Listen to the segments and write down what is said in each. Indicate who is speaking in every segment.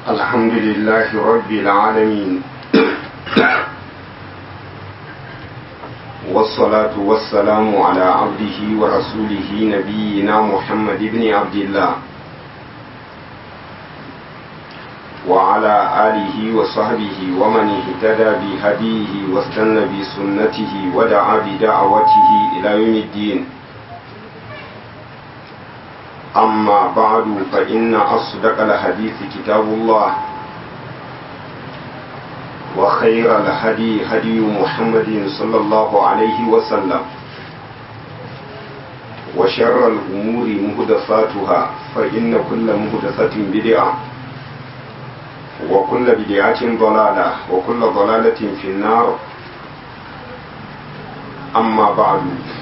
Speaker 1: الحمد لله رب العالمين والصلاة والسلام على عبده ورسوله نبينا محمد بن عبد الله وعلى آله وصحبه ومن اهتدى بهديه واستنى بسنته ودعا بدعوته إلى يوم الدين أما بعد فإن أصدق الحديث كتاب الله وخير الهدي هدي محمد صلى الله عليه وسلم وشر الأمور مهدفاتها فإن كل مهدفة بدعة وكل بدعة ضلالة وكل ضلالة في النار أما بعد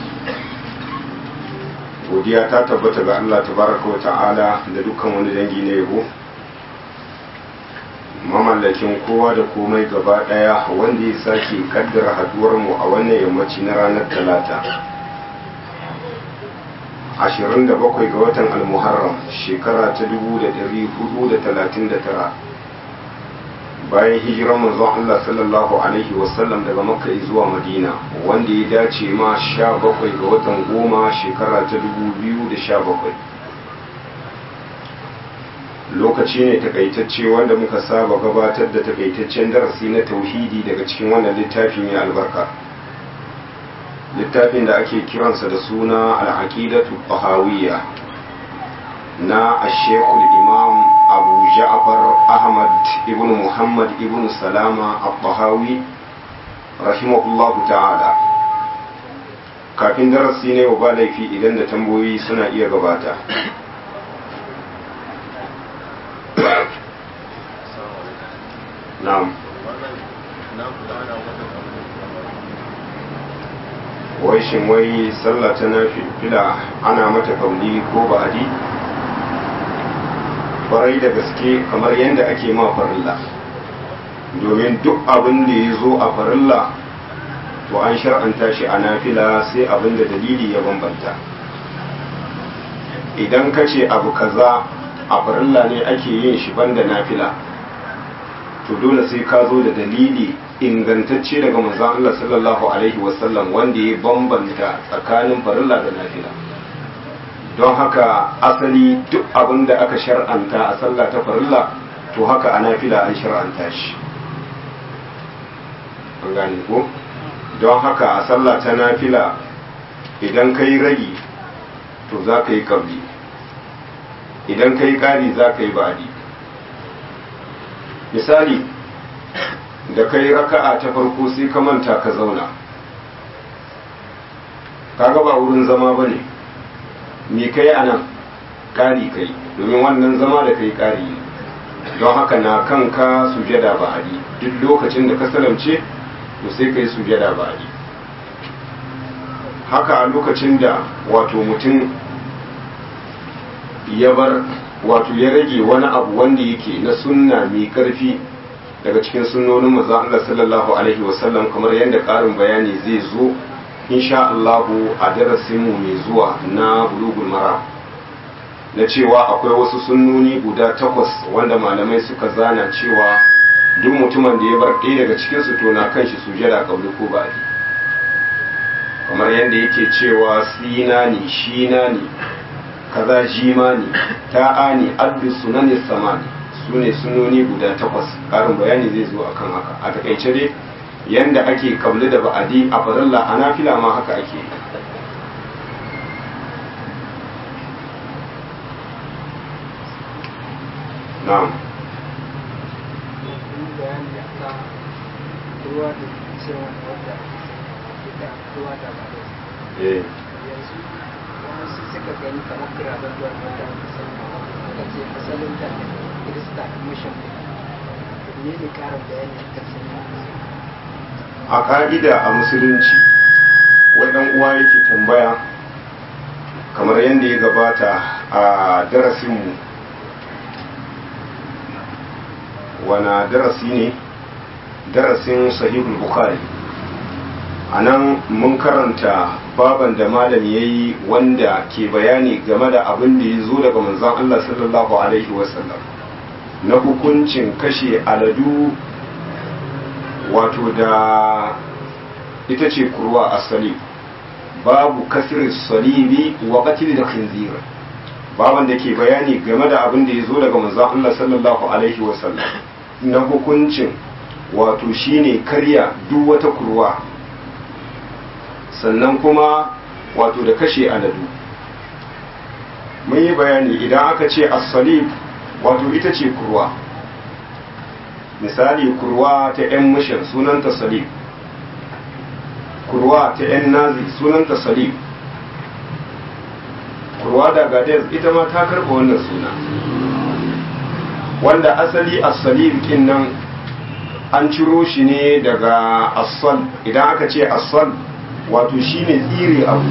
Speaker 1: godiya ta tabbata ga Allah tabaraka wa ta'ala da dukkan wani dangi na yabo mamallakin kowa da komai gaba daya wanda ya sake kaddara haduwar mu a wannan yammaci na ranar talata 27 ga watan almuharram shekara ta 1439 bayan hijirar manzon Allah sallallahu alaihi wasallam daga makka zuwa madina wanda ya dace ma 17 ga watan goma shekara ta 2017 lokaci ne takaitacce wanda muka saba gabatar da takaitaccen darasi na tauhidi daga cikin wannan littafi mai albarka littafin da ake kiransa da suna al-aqidatu tahawiyya na ashekul imam abu ja'far ahmad ibn muhammad ibn salama al-tahawi rahimahullahu ta'ala kafin darasi ne ba laifi idan da tambayoyi suna iya gabata na'am wai shin wai sallah ta nafila ana mata kauli ko ba'adi kwarai da gaske kamar yadda ake ma farilla domin duk abin da ya zo a farilla to an shar'anta shi a nafila sai abin da dalili ya bambanta idan ka ce abu kaza a farilla ne ake yin shi banda nafila to dole sai ka zo da dalili ingantacce daga manzon Allah sallallahu alaihi wasallam wanda ya bambanta tsakanin farilla da nafila don haka asali duk abin da aka shar'anta a sallah ta farilla to haka a nafila an shar'anta shi an gane ko don haka a sallah ta nafila idan ka yi ragi to za ka yi kabli idan ka yi ƙari za ka yi ba'adi misali da ka yi raka'a ta farko sai ka manta ka zauna kaga ba wurin zama ba ne me kai a nan ƙari kai domin wannan zama da kai ƙari ne don haka na kanka sujada ba adi duk lokacin da ka salamce to sai kai sujada ba adi haka a lokacin da wato mutum ya bar wato ya rage wani abu wanda yake na sunna mai ƙarfi daga cikin sunnonin manzon Allah sallallahu alaihi wasallam kamar yadda ƙarin bayani zai zo insha Allahu a darasinmu mai zuwa na bulugul mara na cewa akwai wasu sunnoni guda takwas wanda malamai suka zana cewa duk mutumin da ya bar ɗaya daga cikinsu to na kan shi sujada kabli ko ba kamar yadda yake cewa sina ne shina ne kaza jima ne ta'a ne addu sunani samani su ne sunnoni guda takwas ƙarin bayani zai zo akan haka a takaice dai yanda ake kabli da ba'adi a farilla a nafila ma haka ake na'am eh
Speaker 2: yanzu wasu suka gani kamar kiraben ruwan wata aka ce asalin da kirista mission ne ne karin bayani a kan
Speaker 1: a ka'ida a musulunci wadan uwa yake tambaya kamar yadda ya gabata a darasinmu wana darasi ne darasin sahihul bukhari a nan mun karanta baban da malam ya yi wanda ke bayani game da abin da ya zo daga manzon Allah sallallahu alaihi wasallam na hukuncin kashe aladu wato da ita ce kurwa a salib babu kasirin salibi wa qatil da khinzir baban da ke bayani game da abin da ya zo daga manzon Allah sallallahu alaihi wasallam na hukuncin wato shine karya duk wata kurwa sannan kuma wato da kashe aladu mun yi bayani idan aka ce as-salib wato ita ce kurwa misali kurwa ta 'yan mishan sunanta salib kurwa ta 'yan nazi sunanta salib kurwa da gadez ita ma ta karɓa wannan suna wanda asali as-salib kin nan an ciro shi ne daga asal idan aka ce asal wato shine tsire abu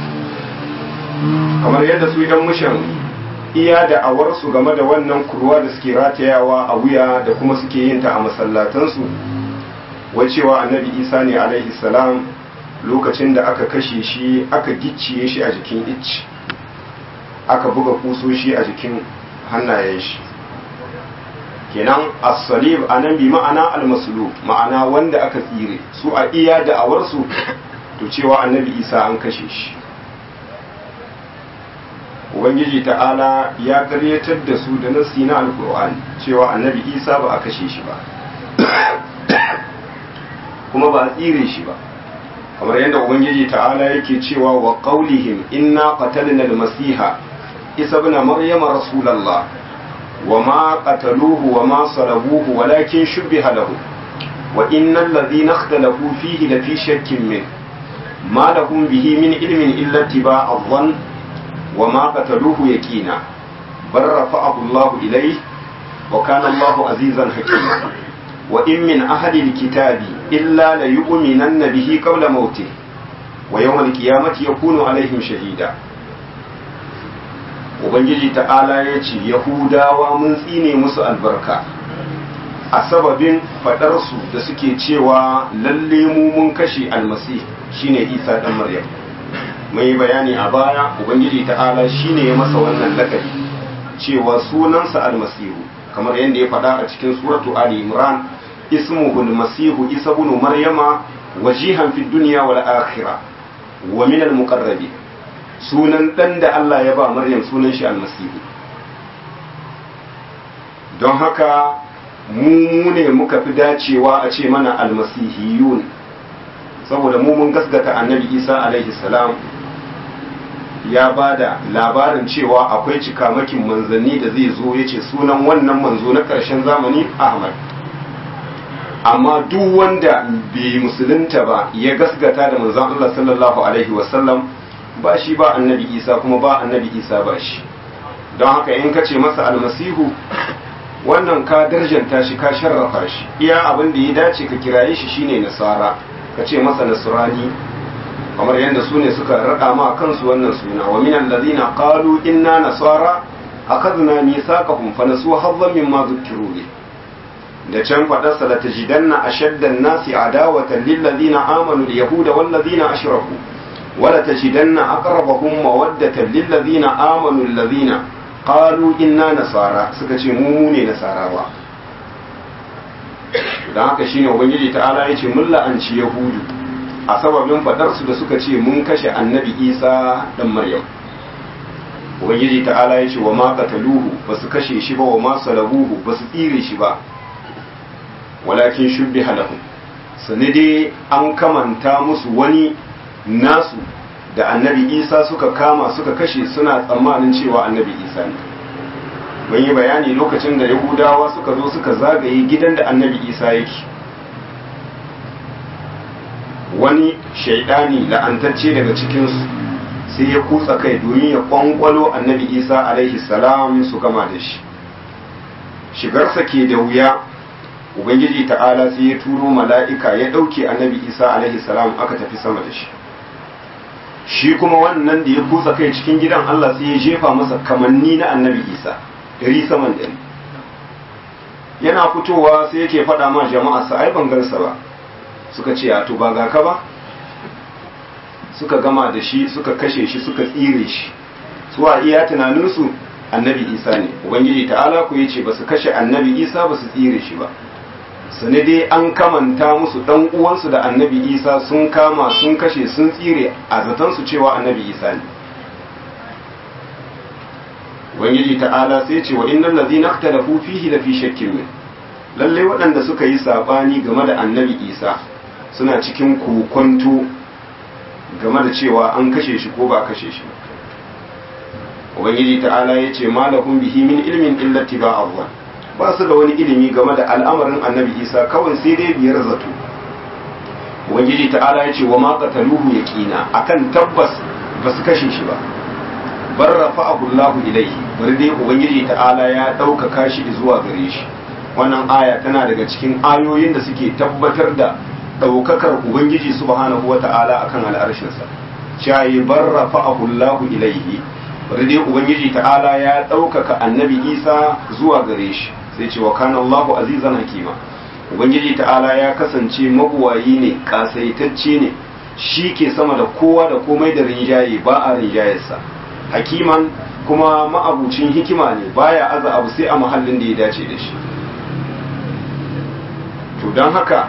Speaker 1: kamar yadda su idan mushan iya da awarsu game da wannan kurwa da suke ratayawa a wuya da kuma suke yin ta a masallatansu wacewa annabi isa ne alaihi salam lokacin da aka kashe shi aka gicciye shi a jikin icci aka buga kusoshi a jikin hannayen shi kenan as-salib anan bi ma'ana al-maslub ma'ana wanda aka tsire su a iya da awarsu to cewa annabi isa an kashe shi ubangiji ta'ala ya karyatar da su da nasi na alkur'ani cewa annabi isa ba a kashe shi ba kuma ba a tsire shi ba kamar yadda ubangiji ta'ala yake cewa wa qaulihim inna qatalna al-masiha isa ibn maryama rasulullah wa ma qataluhu wa ma salabuhu walakin shubbiha lahu wa innal ladhina ikhtalafu fihi lafi shakkin min ma lahum bihi min ilmin illa ittiba'a adh-dhann وما قتلوه يقينا بل رفعه الله إليه وكان الله عزيزا حكيما وإن من أهل الكتاب إلا ليؤمنن به قبل موته ويوم القيامة يكون عليهم شهيدا Ubangiji ta'ala ya ce, Yahudawa mun tsine musu albarka, a sababin faɗarsu da suke cewa lalle mu mun kashe almasi shine Isa ɗan Maryam. mai bayani a baya ubangiji ta'ala shine ya masa wannan lakabi cewa sunansa almasihu kamar yadda ya faɗa a cikin suratu ali imran ismuhu almasihu isa ibn maryama wajihan fid dunya wal akhirah wa min al muqarrabin sunan dan da Allah ya ba maryam sunan shi almasihu don haka mu ne muka fi dacewa a ce mana almasihiyun saboda mu mun gasgata annabi isa alaihi salam ya ba da labarin cewa akwai cikamakin manzanni da zai zo ya ce sunan wannan manzo na ƙarshen zamani ahmad amma duk wanda bai musulunta ba ya gasgata da manzan allah sallallahu alaihi wasallam ba shi ba annabi isa kuma ba annabi isa ba shi don haka in ka ce masa almasihu wannan ka darjanta shi ka sharrafa shi iya abin da ya dace ka kiraye shi shine nasara ka ce masa nasrani kamar yadda su ne suka raɗa ma kansu wannan suna wa minan ladina qalu inna nasara akadna mithaqahum fa nasu hadhan mimma dhukiru bi da can fadar sa la tajidanna ashadda an-nasi adawatan lil ladina amanu al yahuda wal ladina ashraku wa la tajidanna aqrabahum mawaddatan lil ladina amanu alladhina qalu inna nasara suka ce mu mu ne nasarawa dan haka shine ubangiji ta'ala yace mun la'anci yahudu a sababin fadarsu da suka ce mun kashe annabi isa dan maryam ubangiji ta'ala ya ce wa ma qataluhu ba su kashe shi ba wa ma salabuhu ba su tsire shi ba walakin shubbiha lahum sani dai an kamanta musu wani nasu da annabi isa suka kama suka kashe suna tsammanin cewa annabi isa ne mun yi bayani lokacin da yahudawa suka zo suka zagaye gidan da annabi isa yake wani shaidani la'antacce daga cikinsu sai ya kutsa kai domin ya kwankwalo annabi isa alaihi salam su gama da shi shigarsa ke da wuya ubangiji ta'ala sai ya turo mala'ika ya ɗauke annabi isa alaihi salam aka tafi sama da shi shi kuma wannan da ya kutsa kai cikin gidan allah sai ya jefa masa kamanni na annabi isa dari saman dari yana fitowa sai yake faɗa ma jama'a sa ai ban gansa ba suka ce a to ba ga ka ba suka gama da shi suka kashe shi suka tsire shi su a iya tunaninsu annabi isa ne ubangiji ta'ala ku yace ba su kashe annabi isa ba su tsire shi ba sani dai an kamanta musu dan uwansu da annabi isa sun kama sun kashe sun tsire a zaton su cewa annabi isa ne ubangiji ta'ala sai ce wa innal ladhina ikhtalafu fihi la fi shakkin min lalle waɗanda suka yi sabani game da annabi isa suna cikin kokonto game da cewa an kashe shi ko ba kashe shi ubangiji ta'ala ya ce malahum bihi min ilmin illa tiba'a ba su da wani ilimi game da al'amarin annabi isa kawai sai dai biyar zato ubangiji ta'ala ya ce wa ma qataluhu yaqina akan tabbas ba su kashe shi ba bar rafa'ahu Allahu ilayhi bari dai ubangiji ta'ala ya ɗaukaka shi zuwa gare shi wannan aya tana daga cikin ayoyin da suke tabbatar da ɗaukakar ubangiji subhanahu wa ta'ala akan al'arshinsa shayi bar rafa'ahu Allahu ilayhi bari dai ubangiji ta'ala ya ɗaukaka annabi isa zuwa gare shi sai ce wa kana Allahu azizan hakima ubangiji ta'ala ya kasance mabuwayi ne kasaitacce ne shi ke sama da kowa da komai da rinjaye ba a rinjayarsa hakiman kuma ma'abucin hikima ne baya aza abu sai a mahallin da ya dace da shi to don haka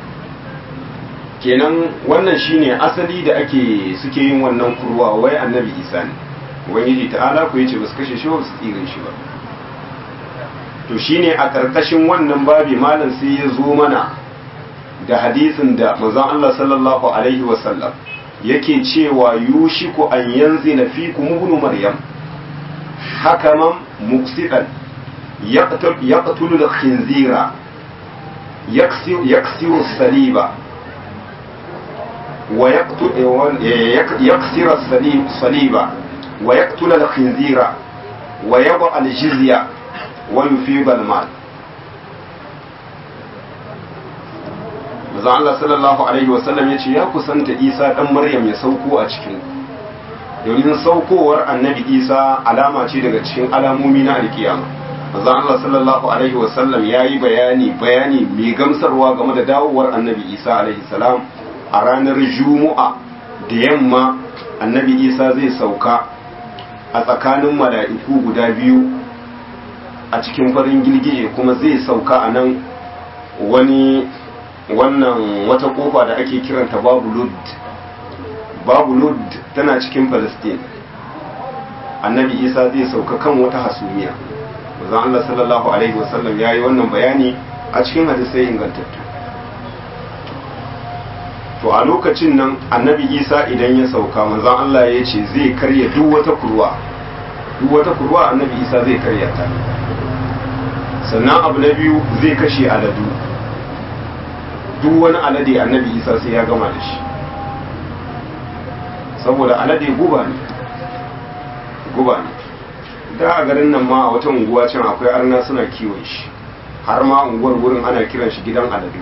Speaker 1: kenan wannan shine asali da ake suke yin wannan kurwa wai annabi isa ne ubangiji ta'ala ku yace ba su kashe shi ba su tsirin shi ba to shine a karkashin wannan babi malam sai ya zo mana da hadisin da manzon Allah sallallahu alaihi wasallam yake cewa yushiku an yanzila fikum ibn maryam hakaman muqsidan yaqtul al-khinzira yaksiru as-saliba wa yaqtul yaksira as-saliba wa yaqtul al-khinzira wa yad'a al-jizya wa yufid al-mal Maza Allah sallallahu Alaihi wasallam ya ce ya kusanta Isa ɗan Maryam ya sauko a cikin domin saukowar annabi Isa alama ce daga cikin alamomi na alkiyama. Maza Allah sallallahu Alaihi wasallam ya yi bayani bayani mai gamsarwa game da dawowar annabi Isa alaihi salam a ranar Juma'a da yamma annabi Isa zai sauka a tsakanin mala'iku guda biyu a cikin farin girgije kuma zai sauka a nan wani wannan wata kofa da ake kiranta babu lud babu lud tana cikin palestine annabi isa zai sauka kan wata hasumiya manzon Allah sallallahu alaihi wasallam ya yi wannan bayani a cikin hadisai ingantattu to a lokacin nan annabi isa idan ya sauka manzon Allah ya ce zai karya duk wata kurwa duk wata kurwa annabi isa zai karya ta sannan abu na biyu zai kashe aladu duk wani alade annabi isa sai ya gama da shi saboda alade guba ne guba ne da a garin nan ma a wata unguwa can akwai arna suna kiwon shi har ma unguwar wurin ana kiran shi gidan aladu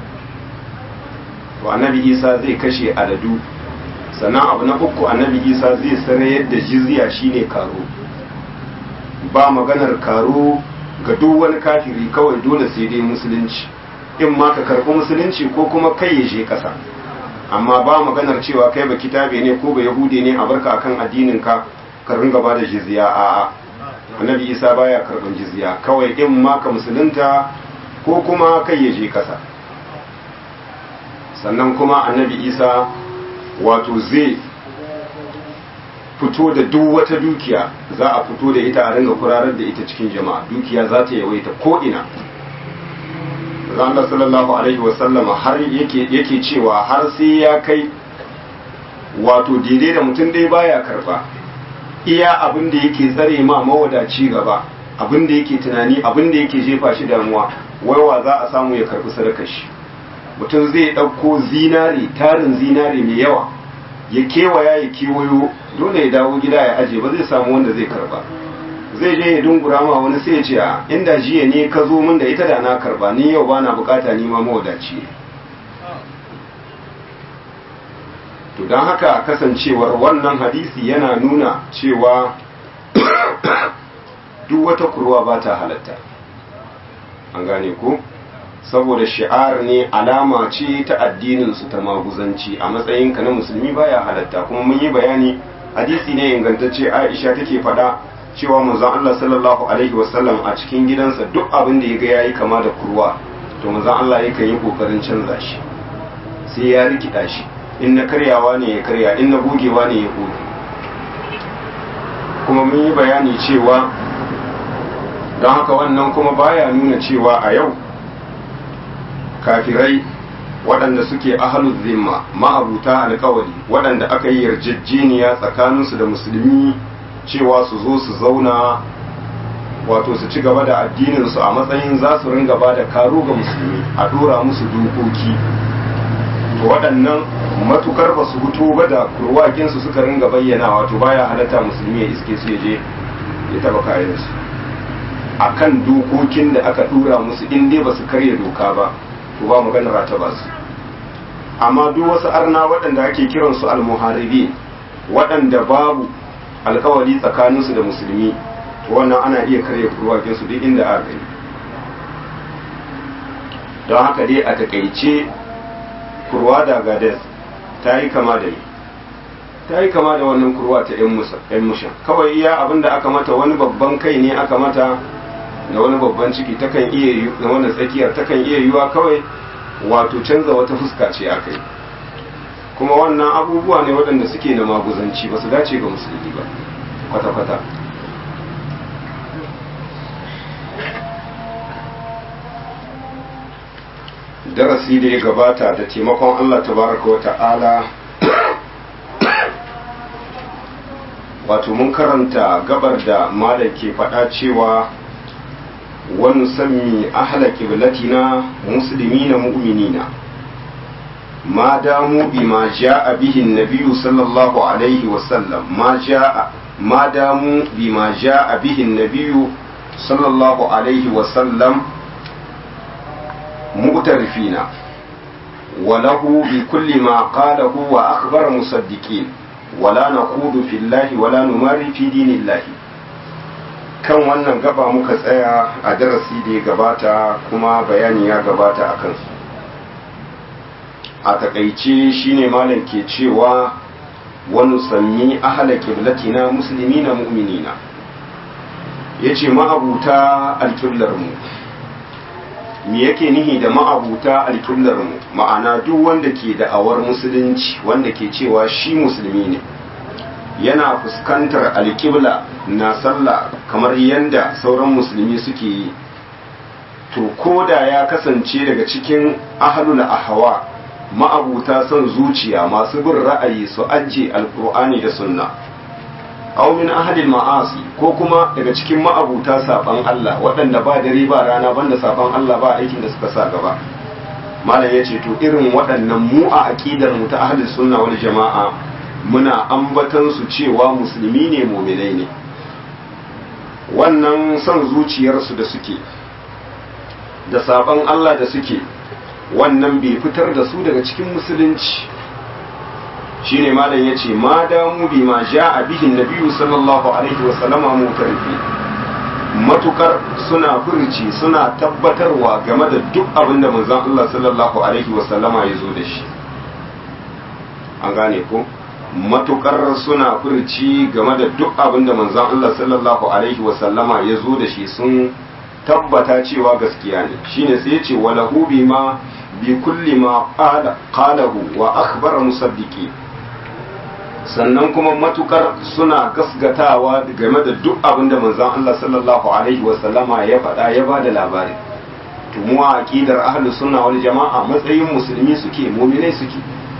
Speaker 1: to annabi isa zai kashe aladu sannan abu na uku annabi isa zai sarayar da jizya shine karo ba maganar karo ga duk wani kafiri kawai dole sai dai musulunci in ma ka karɓi musulunci ko kuma kai ya je ƙasa amma ba maganar cewa kai ba kitabe ne ko ba yahudi ne a barka akan addinin ka ka ringa ba da jizya a'a annabi isa baya karɓar jizya kawai in ma ka musulunta ko kuma kai ya je ƙasa sannan kuma annabi isa wato zai fito da duk wata dukiya za a fito da ita a ringa kurarar da ita cikin jama'a dukiya za ta yawaita ko ina Allah sallallahu alaihi wasallama har yake yake cewa har sai ya kai wato daidai da mutum dai baya karba iya abin da yake tsare ma mawadaci gaba abin da yake tunani abin da yake jefa shi damuwa waiwa za a samu ya karbi sadakar shi mutum zai ɗauko zinare tarin zinare mai yawa ya kewaya ya kewayo dole ya dawo gida ya aje ba zai samu wanda zai karba zai je ya dungura ma wani sai ya ce a inda jiya ne ka zo min da ita da na karba ni yau ba na bukata ni ma mawadaci ne to don haka kasancewar wannan hadisi yana nuna cewa duk wata kurwa ba ta halatta an gane ko saboda shi'ar ne alama ce ta addininsu ta maguzanci a matsayinka na musulmi baya halatta kuma mun yi bayani hadisi ne ingantacce aisha take fada cewa manzon Allah sallallahu alaihi wasallam a cikin gidansa duk abin da ya ga yayi kama da kurwa to manzon Allah yakan yi kokarin canza shi sai ya rikida shi in na karyawa ne ya karya in na gogewa ne ya goge kuma mun yi bayani cewa don haka wannan kuma baya nuna cewa a yau kafirai waɗanda suke ahalul zimma ma'abuta alkawari waɗanda aka yi yarjejeniya tsakaninsu da musulmi cewa su zo su zauna wato su ci gaba da addininsu a matsayin za su ringa ba da karo ga musulmi a dora musu dokoki to waɗannan matukar ba su fito ba da kurwakinsu suka ringa bayyana wato baya halatta musulmi ya iske su ya je ya taba kayansu a kan dokokin da aka dora musu in dai ba su karya doka ba to ba maganar ta ba su amma duk wasu arna waɗanda ake kiransu almuharibi waɗanda babu alkawari tsakaninsu da musulmi to wannan ana iya karya kurwakinsu duk inda aka gani don haka dai a takaice kurwa da gades ta yi kama da ni ta yi kama da wannan kurwa ta yan mushan kawai iya abin da aka mata wani babban kai ne aka mata da wani babban ciki takan iya yi da wani tsakiyar takan iya yiwa kawai wato canza wata fuska ce aka yi kuma wannan abubuwa ne waɗanda suke na maguzanci ba su dace ga musulmi ba kwata-kwata darasi da ya gabata da taimakon Allah tabaraka wa ta'ala wato mun karanta gabar da malam ke faɗa cewa wani sami ahla qiblatina muslimina mu'minina ma damu bima ja'a bihi an-nabiy sallallahu alaihi wa sallam ma ja'a ma damu bima ja'a bihi an-nabiy sallallahu alaihi wa sallam مغترفين وله بكل ما قاله وأخبر مصدقين ولا نقود في الله ولا نماري في دين الله kan wannan gaba muka tsaya a darasi da ya gabata kuma bayani ya gabata a kansu a takaice shine malam ke cewa wani sami ahala kiblatina musulmi na mu'minina ya ce ma'abuta alƙiblarmu me yake nihi da ma'abuta alƙiblar mu ma'ana duk wanda ke da'awar musulunci wanda ke cewa shi musulmi ne yana fuskantar alƙibla na sallah kamar yadda sauran musulmi suke yi to ko da ya kasance daga cikin ahlul ahwa ma'abuta son zuciya masu bin ra'ayi su ajiye alƙur'ani da sunna aw min ahadil ma'asi ko kuma daga cikin ma'abuta saban Allah waɗanda ba dare ba rana banda saban Allah ba aikin da suka sa gaba malam yace to irin waɗannan mu a aqidar mu ta ahlus sunna wal jama'a muna ambatan su cewa musulmi ne mu'minai ne wannan son zuciyarsu da suke da saban Allah da suke wannan bai fitar da su daga cikin musulunci shine malam yace ma damu bi ma ja'a bihin nabiyyu sallallahu alaihi wa sallama mutarfi matukar suna furci suna tabbatarwa game da duk abin da manzon Allah sallallahu alaihi wa sallama ya zo da shi an gane ko matukar suna furci game da duk abin da manzon Allah sallallahu alaihi wa sallama ya zo da shi sun tabbata cewa gaskiya ne shine sai yace walahu bima bi kulli ma qala qalahu wa akhbara musaddiqi sannan kuma matukar suna gasgatawa game da duk abin da manzon Allah sallallahu alaihi wasallama ya faɗa ya ba da labari to mu a aqidar ahlus sunna wal jama'a matsayin musulmi suke mu'minai suke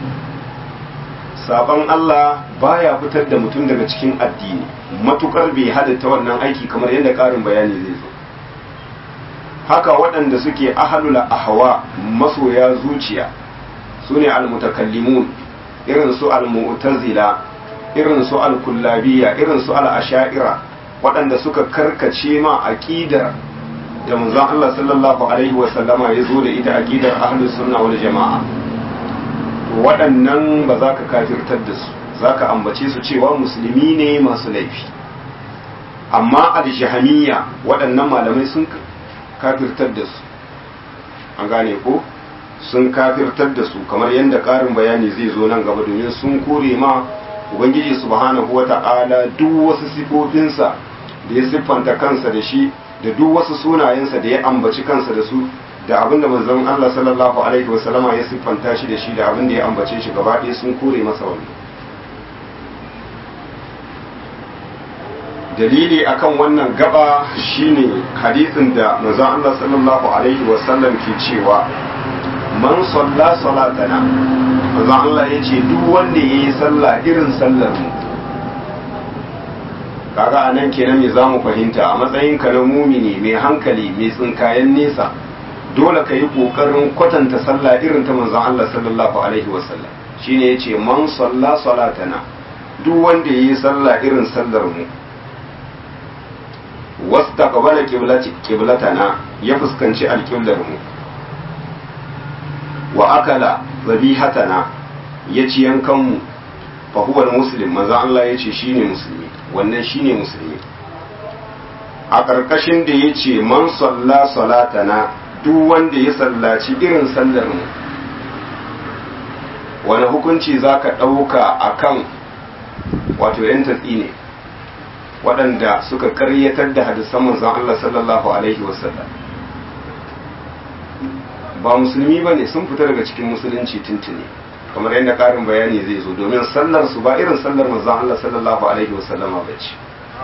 Speaker 1: saban Allah baya fitar da mutum daga cikin addini matukar bai hadatta wannan aiki kamar yadda ƙarin bayani zai zo haka waɗanda suke ahlul ahwa masoya zuciya sune almutakallimun irin su al-mu'tazila irin su al-kullabiyya irin su al-asha'ira waɗanda suka karkace ma aqidar da manzon Allah sallallahu alaihi wa sallama ya zo da ita aqidar ahlus sunna wal jama'a to waɗannan ba za ka kafirtar da su za ka ambace su cewa musulmi ne masu laifi amma al-jahamiyya waɗannan malamai sun kafirtar da su an gane ko sun kafirtar da su kamar yadda ƙarin bayani zai zo nan gaba domin sun kore ma ubangiji subhanahu wa ta'ala duk wasu sifofinsa da ya siffanta kansa da shi da duk wasu sunayensa da ya ambaci kansa da su da abin da manzon Allah sallallahu alaihi wasallama ya siffanta shi da shi da abin da ya ambace shi gaba ɗaya sun kore masa wannan dalili akan wannan gaba shine hadisin da manzon Allah sallallahu alaihi wasallam ke cewa man salla salatana manzon Allah ya ce duk wanda ya yi sallah irin sallar mu kaga anan kenan me zamu fahimta a matsayin ka na mumini mai hankali mai tsinkayen nesa dole ka yi kokarin kwatanta sallah irin ta manzon Allah sallallahu alaihi wasallam shine yace man salla salatana duk wanda ya yi sallah irin sallar mu wastaqbala qiblati qiblatana ya fuskanci alqiblar mu wa akala zabihatana ya ci yankan mu fa huwa muslim manzo Allah yace shine musulmi wannan shine musulmi a ƙarƙashin da yace man salla salatana duk wanda ya sallaci irin sallar mu wani hukunci zaka ɗauka akan wato yan tatsi ne waɗanda suka karyatar da hadisan manzon Allah sallallahu alaihi wasallam ba musulmi ba ne sun fita daga cikin musulunci tuntuni kamar yadda ƙarin bayani zai zo domin sallar su ba irin sallar manzon Allah sallallahu alaihi wasallama ba ce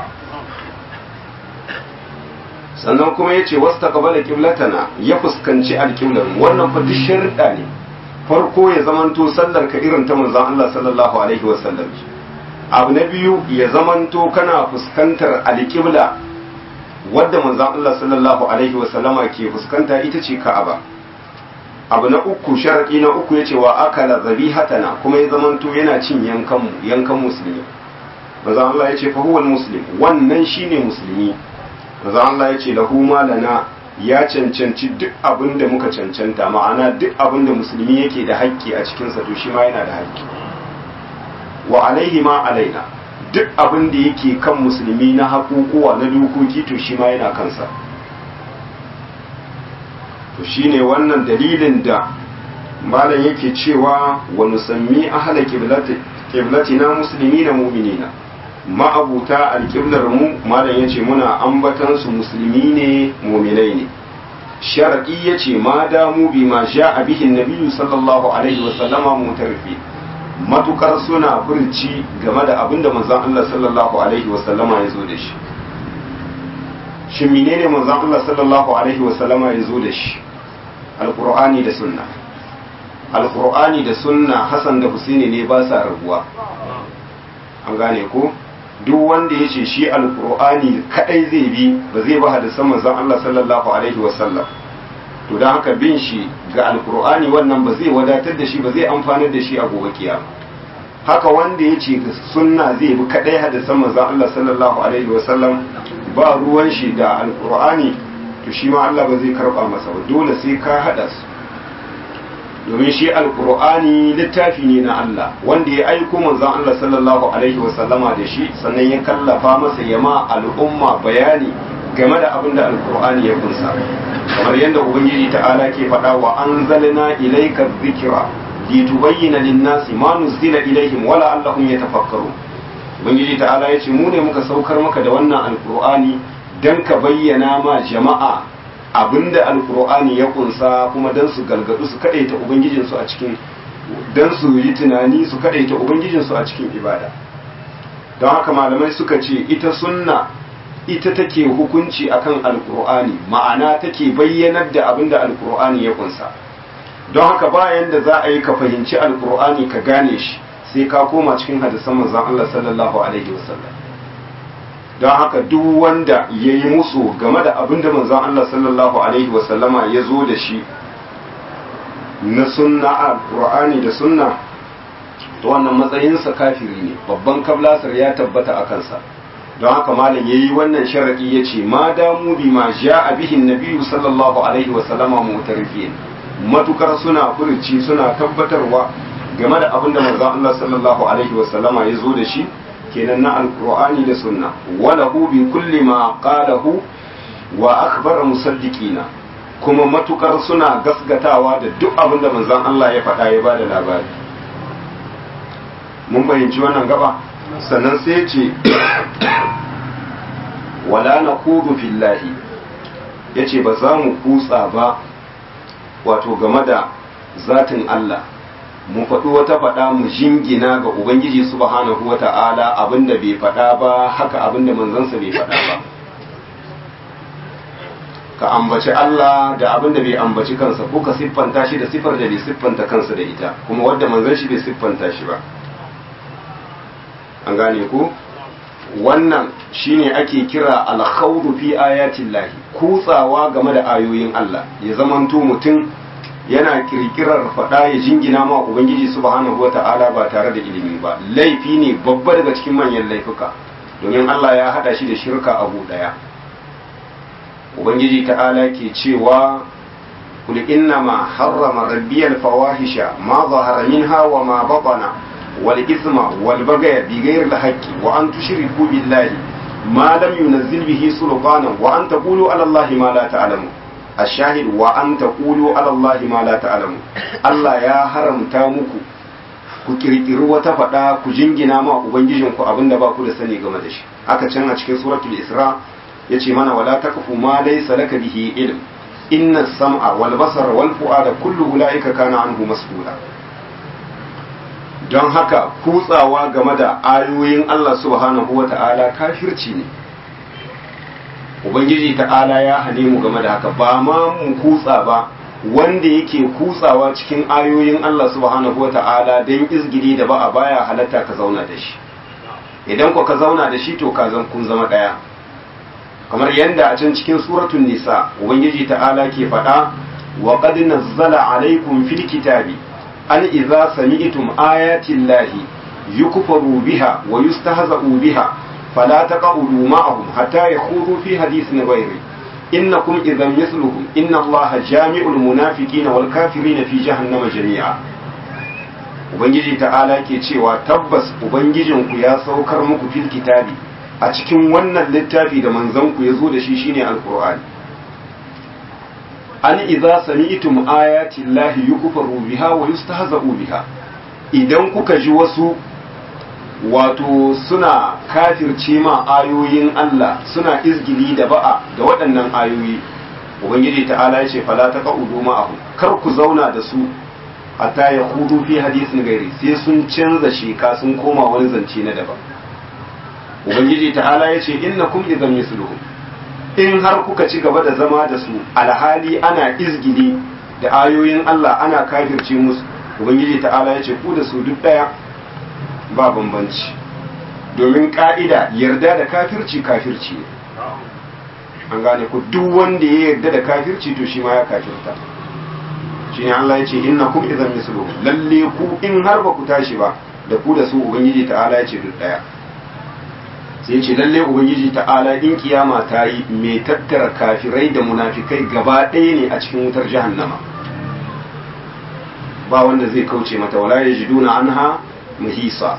Speaker 1: sannan kuma ya ce wasu takabala kiblatana ya fuskanci alkiblar wannan fa duk sharuɗa ne farko ya zamanto sallar ka irin ta manzon Allah sallallahu alaihi wasallam abu na biyu ya zamanto kana fuskantar alƙibla wadda manzon Allah sallallahu alaihi wasallama ke fuskanta ita ce Ka'aba abu na uku sharadi na uku yace wa akala zabihatana kuma ya zamanto yana cin yankan mu yankan musulmi manzon Allah yace fa huwal muslim wannan shine musulmi manzon Allah yace lahu malana ya cancanci duk abin da muka cancanta ma'ana duk abin da musulmi yake da haƙƙi a cikinsa to shi ma yana da haƙƙi wa alaihi ma alaina duk abin da yake kan musulmi na haƙuƙuwa na dokoki to shi ma yana kansa to shine wannan dalilin da malam yake cewa wa nusammi ahla qiblatina muslimina mu'minina ma'abuta alƙiblar mu malam yace muna ambatan su musulmi ne mu'minai ne shar'i yace ma damu bi ma ja'a bihi nabiyyu sallallahu alaihi wa sallama mutarfi matukar suna furci game da abinda manzon Allah sallallahu alaihi wa sallama ya zo da shi shin menene manzon Allah sallallahu alaihi wa sallama ya zo da shi alqur'ani da sunna alqur'ani da sunna Hassan da Husaini ne ba sa rabuwa an gane ko duk wanda ya ce shi alkur'ani kadai zai bi ba zai ba hadisan manzon Allah sallallahu alaihi wasallam to dan haka bin shi ga alkur'ani wannan ba zai wadatar da shi ba zai amfanar da shi a gobe kiyama haka wanda ya ce sunna zai bi kadai hadisan manzon Allah sallallahu alaihi wasallam ba ruwan shi da alkur'ani to shi ma Allah ba zai karba masa ba dole sai ka hada su domin shi alkur'ani littafi ne na Allah wanda ya aiko manzon Allah sallallahu alaihi wasallama da shi sannan ya kallafa masa yama al'umma bayani game da abin da alkur'ani ya kunsa kamar yadda ubangiji ta'ala ke faɗa wa anzalna ilayka dhikra litubayyana lin-nasi ma nuzila ilaihim wala allahum yatafakkaru ubangiji ta'ala ya ce mu ne muka saukar maka da wannan alkur'ani dan ka bayyana ma jama'a abinda alkur'ani ya kunsa kuma dan su galgadu su kadaita ubangijinsu a cikin dan su yi tunani su kadaita ubangijinsu a cikin ibada don haka malamai suka ce ita sunna ita take hukunci akan alkur'ani ma'ana take bayyanar da abinda alkur'ani ya kunsa don haka bayan da za a yi ka fahimci alkur'ani ka gane shi sai ka koma cikin hadisan manzon Allah sallallahu alaihi wasallam don haka duk wanda ya yi musu game da abin da manzon Allah sallallahu Alaihi wasallama ya zo da shi na sunna a Qur'ani da sunna to wannan matsayinsa kafiri ne babban kablasar ya tabbata a kansa don haka malam ya yi wannan sharaɗi ya ce ma damu bi ma ja a bihin nabiyu sallallahu alaihi wasallama mutarfiyin matukar suna furuci suna tabbatarwa game da abin da manzon Allah sallallahu alaihi wasallama ya zo da shi kenan na alkur'ani da sunna walahu bi kulli ma qalahu wa akhbara musaddiqina kuma matukar suna gasgatawa da duk abin da manzon Allah ya faɗa ya bada labari mun bayyanci wannan gaba sannan sai ce wala naqudu fillahi yace ba za mu kutsa ba wato game da zatin Allah mu faɗi wata faɗa mu jingina ga Ubangiji subhanahu wa ta'ala abinda bai faɗa ba haka abinda manzansa bai faɗa ba ka ambaci Allah da abinda bai ambaci kansa ko ka siffanta shi da siffar da bai siffanta kansa da ita kuma wadda manzan shi bai siffanta shi ba an gane ku wannan shine ake kira alkhawdu fi ayatin lahi kutsawa game da ayoyin Allah ya zamanto mutum yana kirkirar faɗa ya jingina ma ubangiji subhanahu wata'ala ba tare da ilimi ba laifi ne babba daga cikin manyan laifuka domin Allah ya hada shi da shirka abu daya ubangiji ta'ala ke cewa kul inna ma harrama rabbiyal fawahisha ma zahara minha wa ma batana wal ithma wal bagaya bi ghayri al haqqi wa an tushriku billahi ma lam yunzil bihi sultanan wa an taqulu ala allahi ma la ta'lamun الشاهد وأن تقولوا على الله ما لا تعلمون Allah ya haramta muku ku kirkiri wata faɗa ku jingina ma ubangijinku abinda ba ku da sani game da shi aka can a cikin suratul isra yace mana wala taqfu ma laysa laka bihi ilm inna sam'a wal basara wal fu'ada kullu ulaika kana anhu mas'ula don haka kutsawa game da ayoyin Allah subhanahu wata'ala kafirci ne ubangiji ta'ala ya hane mu game da haka ba ma mu kutsa ba wanda yake kutsawa cikin ayoyin Allah subhanahu wata'ala don izgili da ba a baya halatta ka zauna da shi idan ku ka zauna da shi to ka zan kun zama daya kamar yadda a can cikin suratul nisa ubangiji ta'ala ke faɗa wa qad nazzala alaykum fil kitabi an idza sami'tum ayati llahi yukfaru biha wa yustahza'u biha فلا تقعدوا معهم حتى يخوضوا في حديث غيره إنكم إذا مثلهم إن الله جامع المنافقين والكافرين في جهنم جميعا Ubangiji ta'ala ke cewa tabbas Ubangijinku ya saukar muku fil kitabi a cikin wannan littafi da manzanku ya zo da shi shine alkur'ani an idza sami'tum ayati llahi yukfaru biha wa yustahza'u biha idan kuka ji wasu wato suna kafirce ma ayoyin Allah suna izgili da ba'a da waɗannan ayoyi ubangiji ta'ala ya ce fala ta qa'udu ma'ahu kar ku zauna da su hatta ya hudu fi hadisin gairi sai sun canza sheka sun koma wani zance na daban ubangiji ta'ala ya ce innakum idan misluhum in har kuka ci gaba da zama da su alhali ana izgili da ayoyin Allah ana kafirce musu ubangiji ta'ala ya ce ku da su duk daya ba bambanci domin ka'ida yarda da kafirci kafirci ne an gane ku duk wanda ya yarda da kafirci to shi ma ya kafirta shi ne Allah ya ce inna kum idan mislu lalle ku in har ba ku tashi ba da ku da su ubangiji ta'ala ya ce duk daya sai ce lalle ubangiji ta'ala in kiyama ta yi mai tattara kafirai da munafikai gaba ɗaya ne a cikin wutar jahannama ba wanda zai kauce mata wala yajiduna anha muhisa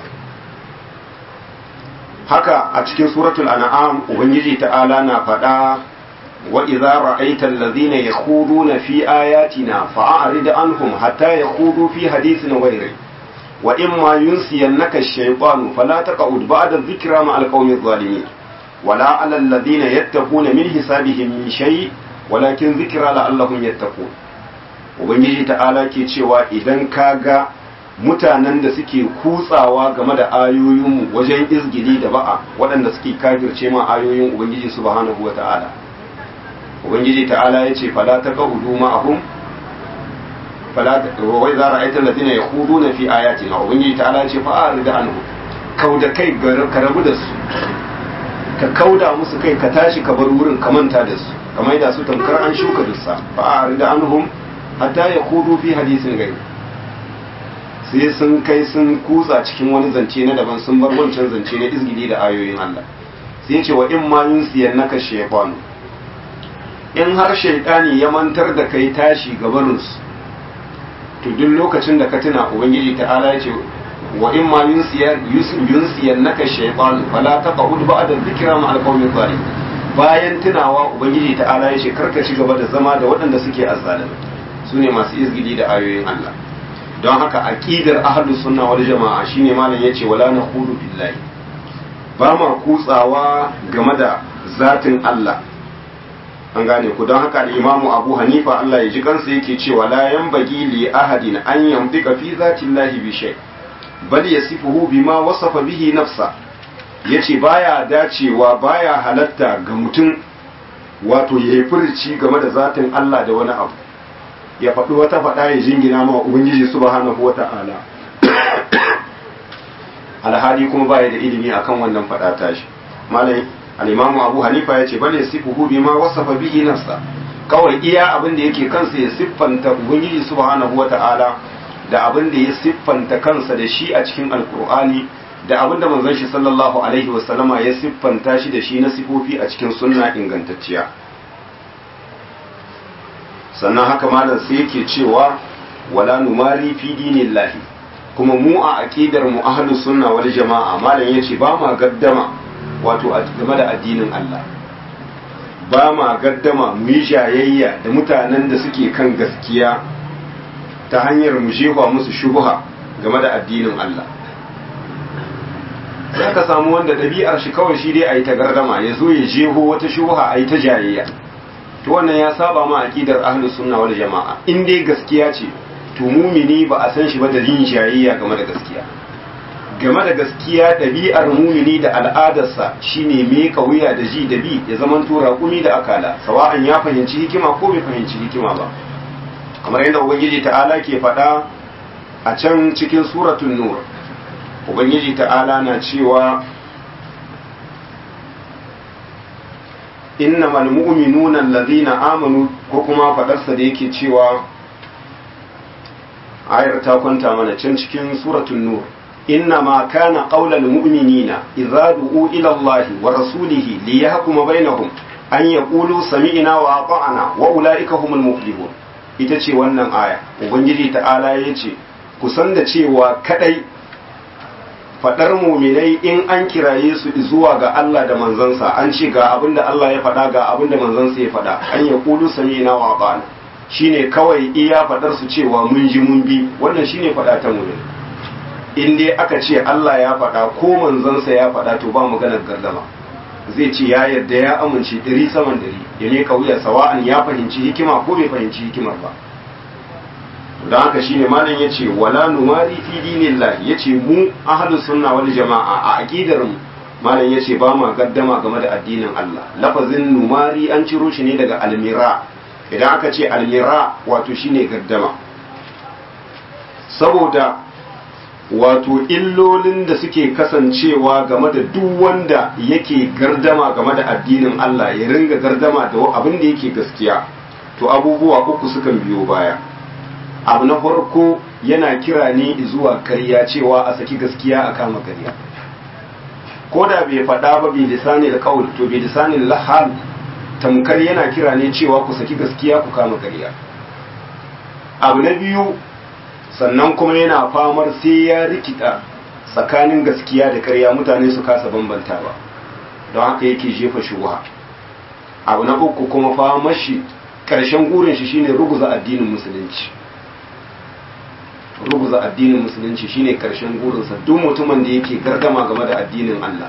Speaker 1: haka a cikin suratul an'am ubangiji ta'ala na faɗa wa idza ra'aita alladhina yakhuduna fi ayatina fa'arid anhum hatta yakhudu fi hadithin ghayri wa imma yunsiyannaka ash-shaytanu fala taq'ud ba'da dhikra ma al-qawmi adh-dhalimin wala 'ala alladhina yattaquna min hisabihim min shay walakin dhikra la'allahum yattaqun ubangiji ta'ala ke cewa idan kaga mutanen da suke kutsawa game da ayoyinmu wajen izgili da ba'a waɗanda suke kafirce ma ayoyin ubangiji subhanahu wata'ala ubangiji ta'ala ya ce fala ta kahudu ma'ahum fala wai za ra'aita alladhina yakhuduna fi ayatina ubangiji ta'ala ya ce fa arida anhu kauda kai ka rabu da su ka kauda musu kai ka tashi ka bar wurin ka manta da su kamar da su tamkar an shuka dussa fa arida anhum hatta yakhudu fi hadisin gari sai sun kai sun kutsa cikin wani zance na daban sun bar wancan zance na izgili da ayoyin Allah sai ce wa in ma yunsiyan naka shaytanu in har shaytani ya mantar da kai tashi gabaninsu to duk lokacin da ka tuna ubangiji ta'ala ya ce wa in ma yunsiyan naka shaytanu fala taqud ba'da dhikra ma alqawmi zalim bayan tunawa ubangiji ta'ala ya ce karka ci gaba da zama da waɗanda suke azzalimi sune masu izgili da ayoyin Allah don haka aqidar ahlus sunna wal jama'a shine malam yace wala naqudu billahi ba ma kutsawa game da zatin Allah an gane ku don haka imamu abu hanifa Allah ya ji kansa yake cewa la yanbaghi li ahadin an yamdika fi zatillahi bi shay bal yasifuhu bima wasafa bihi nafsa yace baya dacewa baya halatta ga mutum wato ya yi furci game da zatin Allah da wani abu ya faɗi wata faɗa ya jingina ma ubangiji subhanahu wata'ala alhali kuma baya da ilimi akan wannan faɗa tashi malai al-imamu abu hanifa ya ce bale sifuhu bima wasafa bihi nafsa kawai iya abin da yake kansa ya siffanta ubangiji subhanahu wata'ala da abin da ya siffanta kansa da shi a cikin alkur'ani da abin da manzon shi sallallahu alaihi wasallama ya siffanta shi da shi na sifofi a cikin sunna ingantacciya sannan haka malam sai yake cewa wala numari fi dinillahi kuma mu a aqidar mu ahlus sunna wal jama'a malam yace ba ma gaddama wato game da addinin Allah ba ma gaddama mu yi jayayya da mutanen da suke kan gaskiya ta hanyar mu jefa musu shubha game da addinin Allah sai ka samu wanda ɗabi'ar shi kawai shi dai a yi ta gardama ya zo ya jeho wata shubha a yi ta jayayya to wannan ya saba ma aqidar ahlus sunna wal jama'a in dai gaskiya ce to mumini ba a san shi ba da yin jayayya game da gaskiya game da gaskiya ɗabi'ar mumini da al'adarsa shine me wuya da ji da bi ya zaman tura kumi da akala sawa'an ya fahimci hikima ko bai fahimci hikima ba kamar yadda ubangiji ta'ala ke faɗa a can cikin suratul nur ubangiji ta'ala na cewa innamal mu'minuna allazina amanu ko kuma faɗarsa da yake cewa ayar ta kwanta mana can cikin suratul nur إنما كان قول المؤمنين إذا دعوا إلى الله ورسوله ليحكم بينهم أن يقولوا سمعنا وأطعنا وأولئك هم المفلحون ita ce wannan aya ubangiji ta'ala ya ce kusan da cewa kadai fadar muminai in an kiraye su zuwa ga Allah da manzansa an ce ga abin da Allah ya faɗa ga abin da manzansa ya faɗa an ya kulu sami'na wa ata'na shine kawai iya fadar su cewa mun ji mun bi wannan shine faɗa ta muminai in dai aka ce Allah ya faɗa ko manzansa ya faɗa to ba maganar gardama zai ce ya yarda ya amince ɗari saman ɗari ya ne wuya sawa'an ya fahimci hikima ko bai fahimci hikimar ba don haka shine malam ya ce wala numari fi dinillah ya ce mu ahlus sunna wal jama'a a aqidar mu malam ya ce ba ma gaddama game da addinin Allah lafazin numari an ciro shi ne daga almira idan aka ce almira wato shine gaddama saboda wato illolin da suke kasancewa game da duk wanda yake gardama game da addinin Allah ya ringa gardama da abin da yake gaskiya to abubuwa uku sukan biyo baya abu na farko yana kira ne zuwa karya cewa a saki gaskiya a kama karya ko da bai faɗa ba bai lisani da kawul to bai lisani da lahal tamkar yana kira ne cewa ku saki gaskiya ku kama karya abu na biyu sannan kuma yana famar sai ya rikita tsakanin gaskiya da karya mutane su kasa bambanta ba don haka yake jefa shubuha abu na uku kuma famar shi karshen gurin shi shine ruguza addinin musulunci ruguza addinin musulunci shine karshen gurinsa duk mutumin da yake gardama game da addinin Allah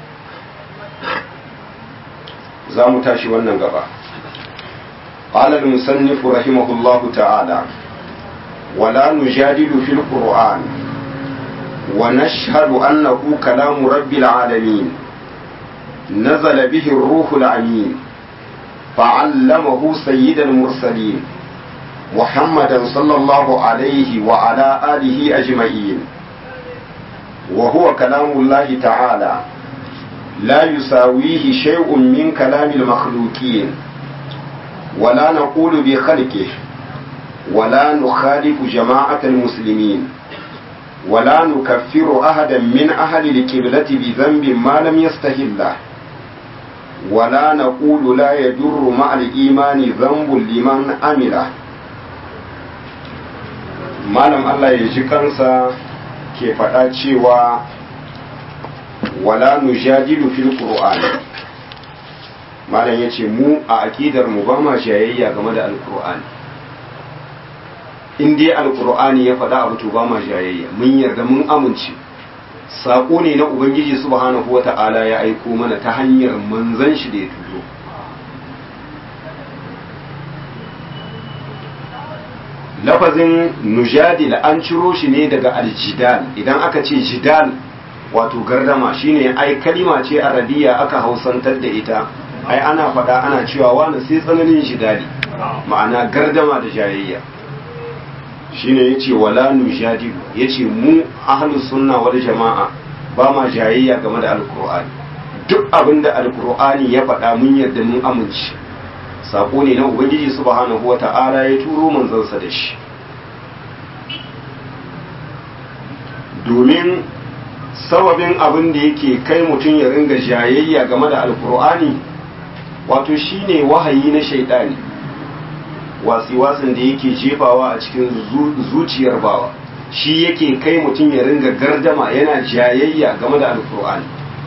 Speaker 1: za mu tashi wannan gaba قال المصنف رحمه الله تعالى ولا نجادل في القرآن ونشهد أنه كلام رب العالمين نزل به الروح الأمين فعلمه سيد المرسلين محمدا صلى الله عليه وعلى آله أجمعين وهو كلام الله تعالى لا يساويه شيء من كلام المخلوقين ولا نقول بخلقه ولا نخالف جماعة المسلمين ولا نكفر أحدا من أهل الكبلة بذنب ما لم يستهله ولا نقول لا يجر مع الإيمان ذنب لمن عمله malam Allah ya ji kansa ke faɗa cewa wala nujadilu fil qur'an malam ya ce mu a aƙidar mu ba ma shayayya game da alqur'ani in dai alqur'ani ya faɗa abu to ba ma shayayya mun yarda mun amince saƙo ne na ubangiji subhanahu wata'ala ya aiko mana ta hanyar manzan shi da ya turo lafazin nujadil an ciro shi ne daga aljidal idan aka ce jidal wato gardama shine ai kalima ce arabiya aka hausantar da ita ai ana faɗa ana cewa wani sai tsananin jidali ma'ana gardama da jayayya shine yace wala nujadilu yace mu ahlus sunna wal jama'a ba ma jayayya game da alqur'ani duk abinda alqur'ani ya faɗa mun yarda mun amince sako ne na ubangiji subhanahu wata'ala ya turo manzansa da shi domin sababin abin da yake kai mutum ya ringa jayayya game da alkur'ani wato shine wahayi na shaidani wasi-wasin da yake jefawa a cikin zuciyar bawa shi yake kai mutum ya ringa gardama yana jayayya game da alkur'ani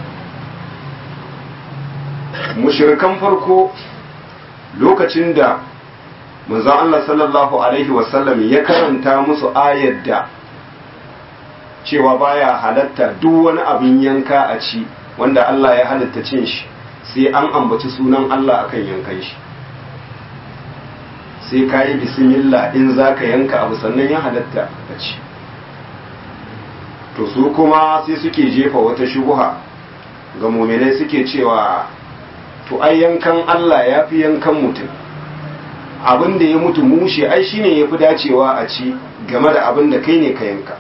Speaker 1: mushirikan farko lokacin da manzon Allah sallallahu alaihi wasallam ya karanta musu ayar da cewa baya halatta duk wani abin yanka a ci wanda Allah ya halatta cin shi sai an ambaci sunan Allah akan yankan shi sai ka yi bismillah in za ka yanka abu sannan ya halatta a ci to su kuma sai suke jefa wata shubuha ga muminai suke cewa to ai yankan Allah ya fi yankan mutum abin da ya mutu mushe ai shine ya fi dacewa a ci game da abin da kai ne ka yanka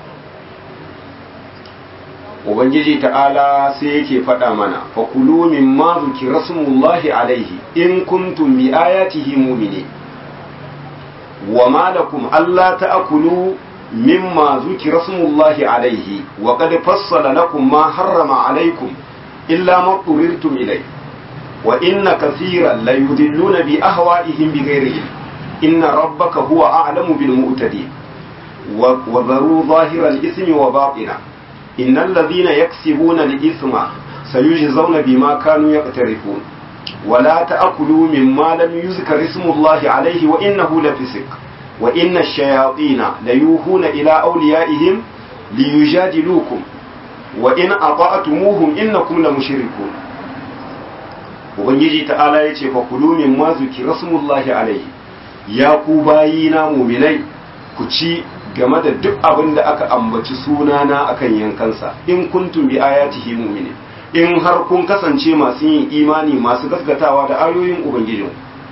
Speaker 1: ubangiji ta'ala sai yake faɗa mana fakulu min ma zuki rasulullahi alaihi in kuntum bi ayatihi mu'mini wa ma lakum alla ta'kulu mimma zuki rasulullahi alaihi wa qad fassala lakum ma harrama alaikum illa ma turirtum ilayhi wa inna kathiran la yudilluna bi ahwa'ihim bighairi ilm inna rabbaka huwa a'lamu bil mu'tadin wa dharu zahira al-ithmi wa batina إن الذين يكسبون الإثم سيجزون بما كانوا يقترفون ولا تأكلوا مما لم يذكر اسم الله عليه وإنه لفسق وإن الشياطين ليوهون إلى أوليائهم ليجادلوكم وإن أطعتموهم إنكم لمشركون Ubangiji ta'ala ya ce, Fakulu min ma zuki rasmullahi alaihi, ya ku bayina muminai, ku ci game da duk abin da aka ambaci sunana akan yankansa in kuntum bi ayatihi mu'mini in har kun kasance masu yin imani masu gaskatawa da ayoyin ubangijin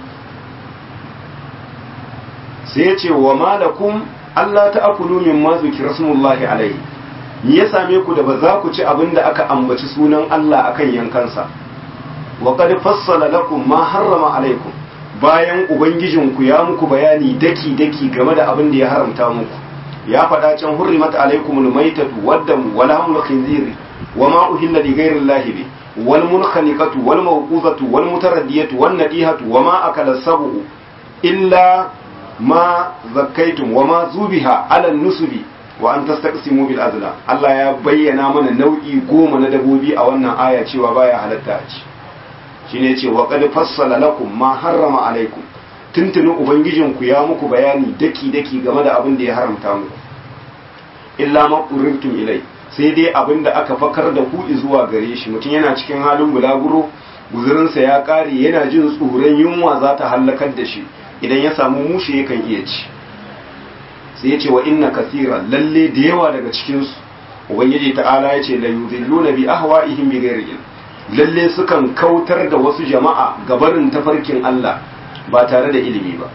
Speaker 1: sai ya ce wa malakum Allah ta'kulu mimma zikra rasulullahi alaihi me ya same ku da ba za ku ci abin da aka ambaci sunan Allah akan yankansa wa qad fassala lakum ma harrama alaikum bayan ubangijinku ya muku bayani daki daki game da abin da ya haramta muku ya faɗa can hurrimat alaikum almaytatu waddam wal hamlu khinziri wama uhilla li ghayri llahi bi wal munkhaniqatu wal mawquzatu wal mutaraddiyatu wan nadihatu wama akala sabu illa ma zakkaitum wama zubiha ala nusubi wa an tastaqsimu bil azla Allah ya bayyana mana nau'i goma na dabobi a wannan aya cewa baya halatta a ci shine ce wa qad fassala lakum ma harrama alaikum tuntunin ubangijinku ya muku bayani daki-daki game da abin da ya haramta muku illa maƙurirtum ilai sai dai abin da aka fakar da ku zuwa gare shi mutum yana cikin halin bulaguro guzurinsa ya ƙare yana jin tsoron yunwa za ta hallakar da shi idan ya samu mushe yakan iya ci sai ya ce wa inna kasira lalle da yawa daga cikinsu ubangiji ta'ala ya ce la yudilluna bi ahwa'ihim bi ghairi ilm lalle sukan kautar da wasu jama'a gabarin tafarkin Allah ba tare da ilimi ba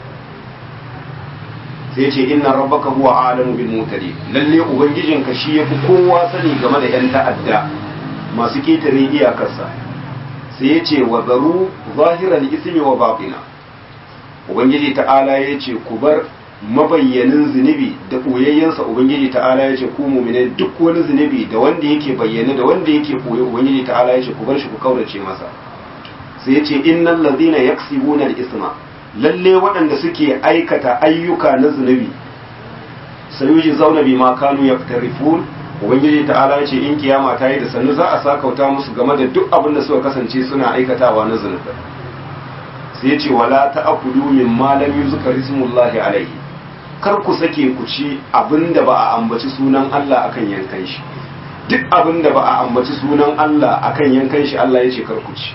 Speaker 1: sai ce inna rabbaka huwa alamu bil mutadi lalle ubangijinka shi yafi kowa sani game da yan ta'adda masu ketare iyakarsa sai ya ce wa zaru zahiral ismi wa batina ubangiji ta'ala ya ce ku bar mabayyanin zunubi da ɓoyayyensa ubangiji ta'ala ya ce ku mumine duk wani zunubi da wanda yake bayyane da wanda yake ɓoye ubangiji ta'ala ya ce ku bar shi ku kaurace masa sai ya ce innal ladhina yaksibuna al-isma lalle waɗanda suke aikata ayyuka na zunubi sayuji zauna bima kanu yaktarifun ubangiji ta'ala ya ce in kiyama ta yi da sannu za a sakauta musu game da duk abin da suka kasance suna aikatawa na zunubi sai ya ce wala ta'kulu mimma lam yuzkar ismullahi alaihi kar ku sake ku ci abin da ba a ambaci sunan Allah akan yankan shi duk abin da ba a ambaci sunan Allah akan yankan shi Allah ya ce karkuci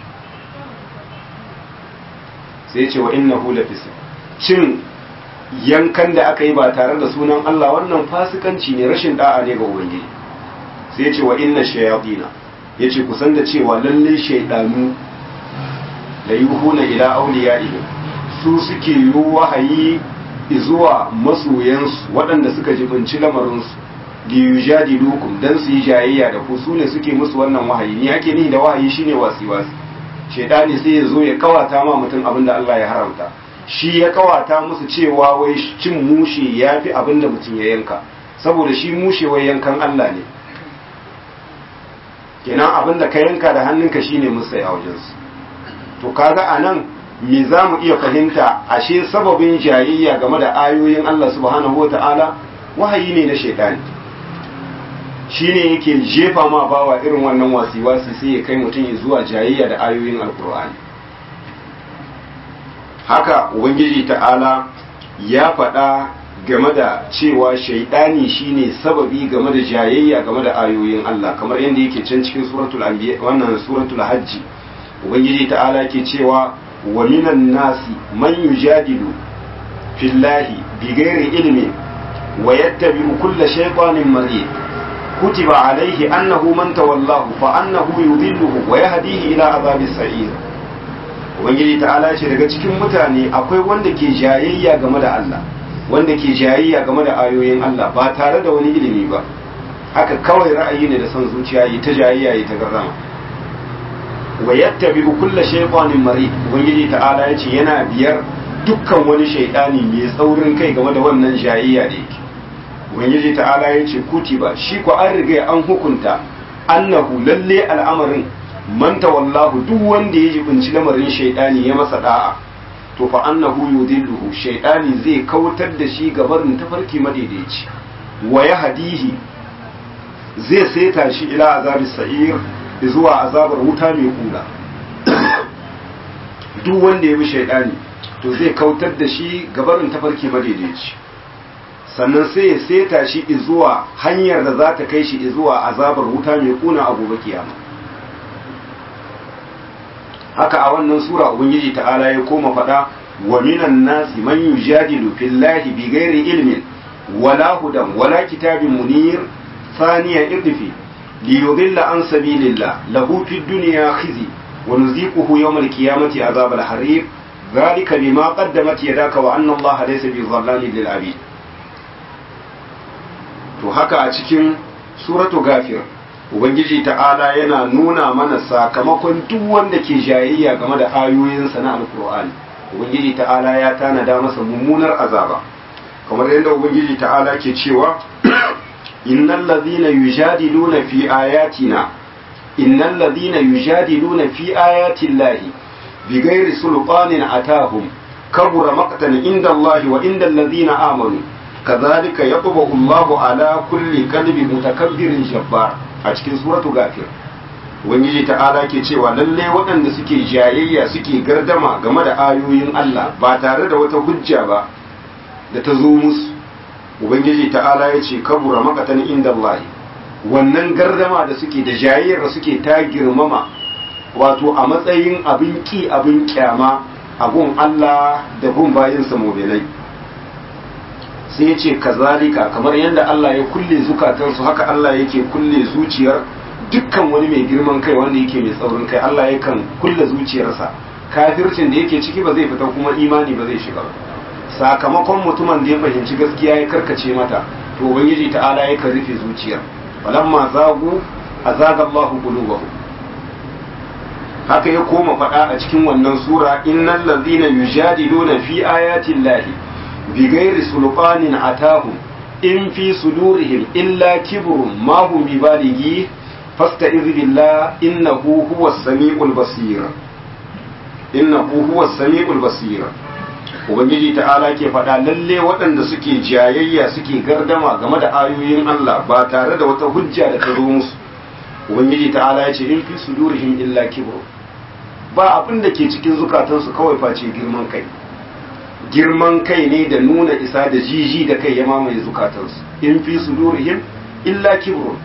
Speaker 1: sai ya ce wa innahu lafisq cin yankan da aka yi ba tare da sunan Allah wannan fasikanci ne rashin da'a ne ga ubangiji sai ya ce wa inna shayatina ya ce kusan da cewa lalle shaidanu da yuhuna ila auliyaihim su suke yi wahayi zuwa masoyansu waɗanda suka jibinci lamarinsu da yujadilukum dan su yi jayayya da ku su ne suke musu wannan wahayi ni ake ni da wahayi shine wasi wasi shaidani sai ya zo ya kawata ma mutum abin da Allah ya haramta shi ya kawata musu cewa wai cin mushe ya fi abin da mutum ya yanka saboda shi mushe wai yankan Allah ne kenan abin da ka yanka da hannunka shine musa ya wajensu to kaga a nan me za mu iya fahimta ashe sababin jayayya game da ayoyin Allah subhanahu wa ta'ala wahayi ne na shaidani shine yake jefa ma bawa irin wannan wasi-wasi sai ya kai mutum zuwa jayayya da ayoyin alkur'ani haka ubangiji ta'ala ya faɗa game da cewa shaidani shine sababi game da jayayya game da ayoyin Allah kamar yadda yake can cikin suratul anbiya wannan suratul hajji ubangiji ta'ala yake cewa wa minan nasi man yujadilu fillahi bighairi ilmin wa yattabi'u kulla shaytanin marid kutiba alayhi annahu man tawallahu fa annahu yudilluhu wa yahdihi ila azabis sa'ir ubangiji ta'ala ce daga cikin mutane akwai wanda ke jayayya game da Allah wanda ke jayayya game da ayoyin Allah ba tare da wani ilimi ba haka kawai ra'ayi ne da son zuciya yi ta jayayya yi ta garrama wa yattabi'u kulla shaytanin marid ubangiji ta'ala yace yana biyar dukkan wani shaytani mai tsaurin kai game da wannan jayayya da yake ubangiji ta'ala yace kutiba shi ko an riga an hukunta annahu lalle al'amarin man tawallahu duk wanda ya jibinci lamarin shaytani ya masa da'a to fa annahu yudilluhu shaytani zai kautar da shi gabarin tafarki madaidaici wa yahdihi zai saita shi ila azabis sa'ir zuwa azabar wuta mai kula duk wanda ya bi shaytani to zai kautar da shi gabarin tafarki madaidaici sannan sai ya saita shi zuwa hanyar da za ta kai shi zuwa azabar wuta mai kuna a gobe kiyama haka a wannan sura ubangiji ta'ala ya koma faɗa wa minan nasi man yujadilu fillahi bighairi ilmin wala hudan wala kitabin munir thaniya irdifi liyudilla an sabilillah lahu fid dunya khizi wa nuziquhu yawm al-qiyamati azab al-harib dhalika bima qaddamat yadaka wa anna allaha laysa bi dhallamin lil abid to haka a cikin suratu gafir ubangiji ta'ala yana nuna mana sakamakon duk wanda ke jayayya game da ayoyinsa na alkur'ani ubangiji ta'ala ya tanada masa mummunar azaba kamar yadda ubangiji ta'ala ke cewa innal ladhina yujadiluna fi ayatina innal ladhina yujadiluna fi ayati llahi bighairi sulqanin atahum kabura maqtan inda allahi wa inda alladhina amanu kadhalika yatba'u allahu ala kulli qalbi mutakabbirin jabbar a cikin suratu gafir ubangiji ta'ala ke cewa lalle waɗanda suke jayayya suke gardama game da ayoyin Allah ba tare da wata hujja ba da ta zo musu ubangiji ta'ala ya ce kabura makatan inda Allah wannan gardama da suke da jayayyar da suke ta girmama wato a matsayin abin ki abin kyama a gun Allah da gun bayinsa mobilai sai ya ce kazalika kamar yadda Allah ya kulle zukatansu haka Allah yake kulle zuciyar dukkan wani mai girman kai wanda yake mai tsaurin kai Allah yakan kulle zuciyarsa kafircin da yake ciki ba zai fita kuma imani ba zai shiga sakamakon mutumin da ya fahimci gaskiya ya karkace mata to ubangiji ta'ala yakan rufe zuciyar falamma zagu azaga Allahu qulubahum haka ya koma faɗa a cikin wannan sura innal ladhina yujadiluna fi ayati llahi بغير سلطان أتاهم إن في صدورهم إلا كبر ما هم ببالغيه فاستعذ بالله إنه هو السميع البصير إنه هو السميع البصير Ubangiji ta'ala ke faɗa lalle waɗanda suke jayayya suke gardama game da ayoyin Allah ba tare da wata hujja da ta zo musu Ubangiji ta'ala ya ce in fi sudurihim illa kibru ba abin da ke cikin zukatansu kawai face girman kai girman kai ne da nuna isa da jiji da kai ya mamaye zukatansu in fi sudurihim illa kibrun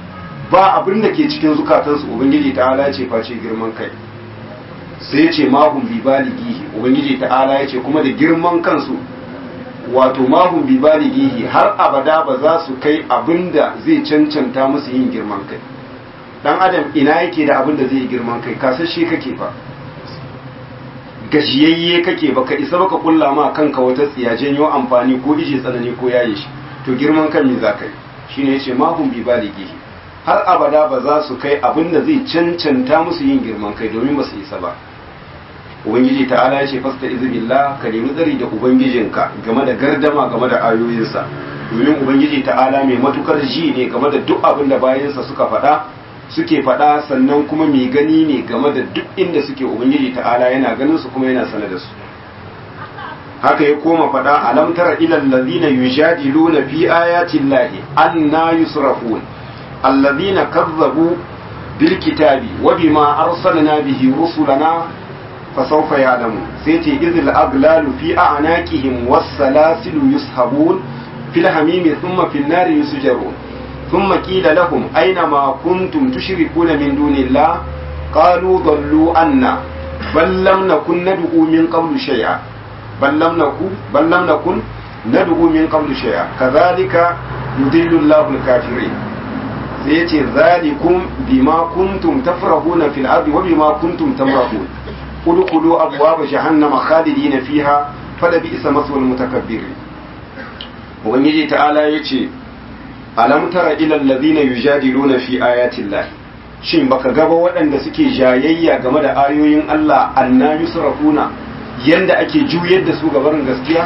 Speaker 1: ba abin da ke cikin zukatansu ubangiji ta'ala ya ce face girman kai sai ya ce mahum bi balighihi ubangiji ta'ala ya ce kuma da girman kansu wato mahum bi balighihi har abada ba za su kai abin da zai cancanta musu yin girman kai dan adam ina yake da abin da zai yi girman kai kasashe kake fa gajiyayye kake baka isa baka kulla ma kanka wata tsiya janyo amfani ko ije tsanani ko yaye shi to girman kan me za ka yi shine yace mahum bi balighihi har abada ba za su kai abin da zai cancanta musu yin girman kai domin ba su isa ba ubangiji ta'ala ya ce fasta izubillah ka nemi tsari da ubangijinka game da gardama game da ayoyinsa domin ubangiji ta'ala mai matukar ji ne game da duk abin da bayansa suka faɗa suke faɗa sannan kuma mai gani ne game da duk inda suke ubangiji ta'ala yana ganin su kuma yana sanar da su haka ya koma faɗa alam tara ilal ladina yujadiluna fi ayati llahi anna yusrafun alladhina kazzabu bil kitabi wa bima arsalna bihi rusulana fasawfa ya'lamu sai ce izil aglalu fi a'naqihim was salasilu yushabun fil hamimi thumma fil nari yusjarun ثم قيل لهم أين ما كنتم تشركون من دون الله قالوا ضلوا عنا بل لم نكن ندعو من قبل شيئا بل لم نكن بل لم نكن ندعو من قبل شيئا كذلك يضل الله الكافرين سيأتي ذلكم بما كنتم تفرحون في الأرض وبما كنتم تمرحون ادخلوا أبواب جهنم خالدين فيها فلبئس مثوى المتكبرين وبنجي تعالى يتي alam tara ilal ladina yujadiluna fi ayati Allah shin baka gaba waɗanda suke jayayya game da ayoyin Allah anna yusrafuna yanda ake juyar da su gabarin gaskiya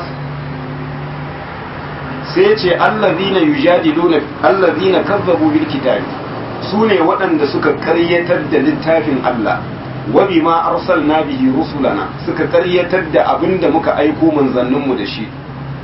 Speaker 1: sai ce allazina yujadiluna allazina kazzabu bil kitabi sune waɗanda suka karyatar da littafin Allah wa bima arsalna bihi rusulana suka karyatar da abinda muka aiko manzanninmu da shi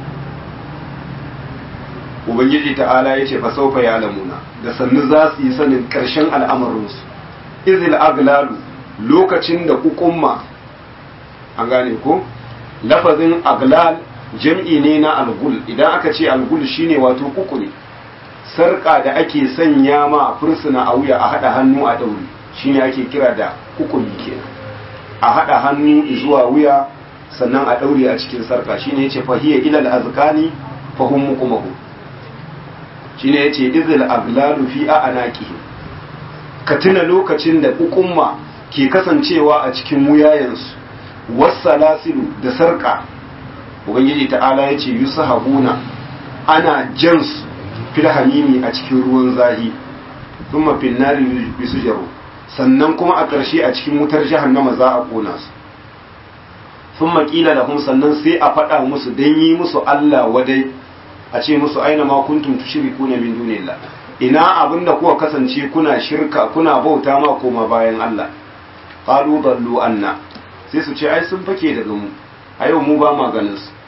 Speaker 1: ubangiji ta'ala ya ce fa saufa ya lamuna da sannu za su yi sanin ƙarshen al'amarinsu izil aglalu lokacin da kukumma an gane ko lafazin aglal jam'i ne na algul idan aka ce algul shine wato kukuri sarƙa da ake sanya ma fursuna a wuya a haɗa hannu a ɗauri shine ake kira da kukuri kenan a haɗa hannu zuwa wuya sannan a ɗaure a cikin sarƙa shine yace fahiya ilal azkani fahum mukumahu shine yace izil aglalu fi anaqihim ka tuna lokacin da hukumma ke kasancewa a cikin wuyayensu wasalasilu da sarka ubangiji ta'ala yace yusahabuna ana jansu fil hamimi a cikin ruwan zahi thumma fil nari yusjaru sannan kuma a ƙarshe a cikin wutar jahannama za a kona su thumma qila lahum sannan sai a faɗa musu dan yi musu Allah wadai a ce musu aina ma kuntum tushrikuna min dunillah ina abinda kuka kasance kuna shirka kuna bauta ma koma bayan Allah qalu dallu anna sai su ce ai sun fake daga mu a yau mu ba ma ganin su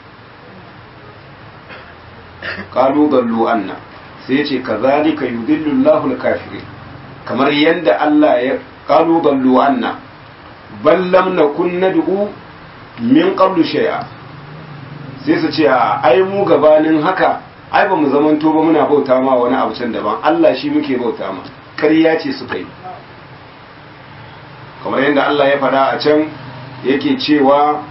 Speaker 1: qalu dallu anna sai ya ce kazalika yudillu Allahu al-kafirin kamar yanda Allah ya qalu dallu anna bal lam nakun nad'u min qablu shay'a sai su ce ai mu gabanin haka ai ba mu zamanto ba muna bauta ma wani abu can daban Allah shi muke bauta ma ƙarya ce suka yi kamar yadda Allah ya faɗa a can yake cewa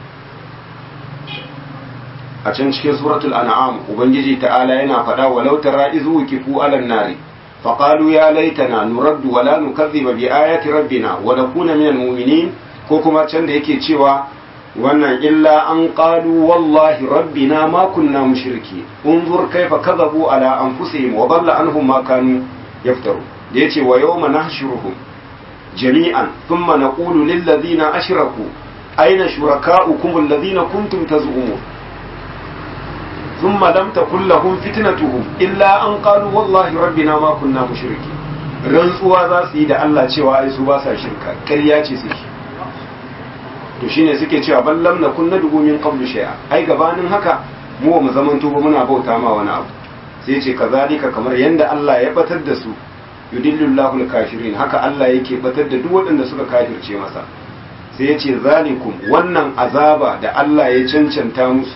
Speaker 1: a can cikin suratul an'am ubangiji ta'ala yana faɗa walau tara izu kifu alan nari faqalu ya laitana nuraddu wala nukazziba bi ayati rabbina wa nakuna minal mu'minin ko kuma can da yake cewa wannan illa an qalu wallahi rabbina ma kunna mushriki unzur kaifa kadhabu ala anfusihim wa dalla anhum ma kanu yaftaru da yace wa yawma nahshuruhum jami'an thumma naqulu lil ladina ashraku aina shurakaukum alladhina kuntum taz'umun thumma lam takul lahum fitnatuhum illa an qalu wallahi rabbina ma kunna mushriki rantsuwa za su yi da Allah cewa ai su ba sa shirka ƙarya ce suke to shine suke cewa ballam na kunna dubu min qablu shay'a ai gabanin haka mu ba mu zamanto ba muna bauta ma wani abu sai ce kazalika kamar yanda Allah ya batar da su yudillullahu al-kafirin haka Allah yake batar da duk waɗanda suka kafirce masa sai ya ce zalikum wannan azaba da Allah ya cancanta musu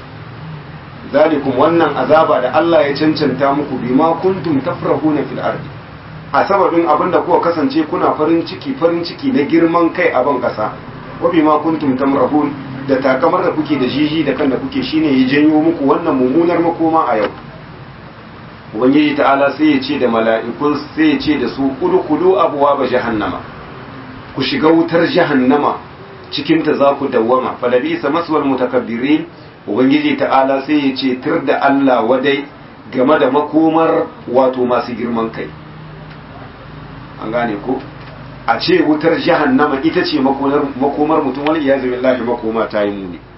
Speaker 1: zalikum wannan azaba da Allah ya cancanta muku bima kuntum tafrahuna fil ardi a sababin abin da kuka kasance kuna farin ciki farin ciki na girman kai a ban kasa wa bima kuntum tamrahun da takamar da kuke da jiji da kan da kuke shine ya janyo muku wannan mummunar makoma a yau ubangiji ta'ala sai ya ce da mala'ikun sai ya ce da su udkhulu abwaaba jahannama ku shiga wutar jahannama cikin ta za ku dawwama falabisa maswal mutakabbirin ubangiji ta'ala sai ya ce tir da Allah wadai game da makomar wato masu girman kai an gane ko a ce wutar jahannama ita ce makomar mutum wani iyazu billahi makoma ta yi muni